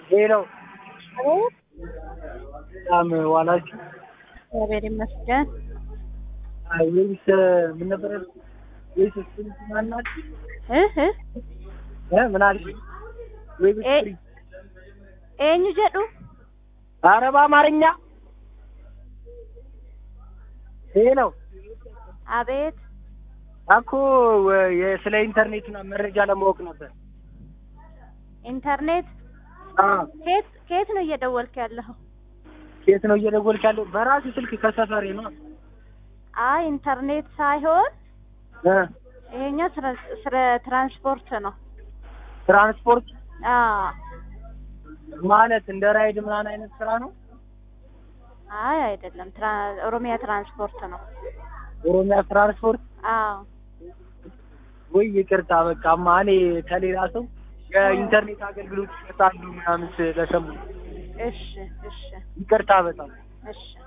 ሄሎ በጣም ዋላችሁ። እግዚአብሔር ይመስገን። አይ ወይስ ምን ነበር ያልኩት? ወይስ ስፕሪንት ማናት እህ እህ እ ምን አልሽ? ወይስ ኤ- ስፕሪንት eenyu jedhu ኧረ በአማርኛ ሄሎ አቤት እኮ ወ- የ- ስለ ኢንተርኔት ምናምን መረጃ ለማወቅ ነበር። ኢንተርኔት አዎ ከየት ከየት ነው እየደወልክ ያለኸው? የት ነው እየደወልክ ያለው? በራሱ ስልክ ከሰፈሬ ነው። አይ ኢንተርኔት ሳይሆን እ ይሄኛው ስለ- ስለ ትራንስፖርት ነው። ትራንስፖርት አዎ ማለት እንደ ራይድ ምናምን አይነት ስራ ነው። አይ አይደለም፣ ትራ- ኦሮሚያ ትራንስፖርት ነው። ኦሮሚያ ትራንስፖርት አዎ ወይ ይቅርታ፣ በቃ እማ እኔ ከሌላ ሰው የኢንተርኔት አገልግሎት ይሰጣሉ ምናምን ስለሰሙ እሺ እሺ ይቅርታ በጣም እሺ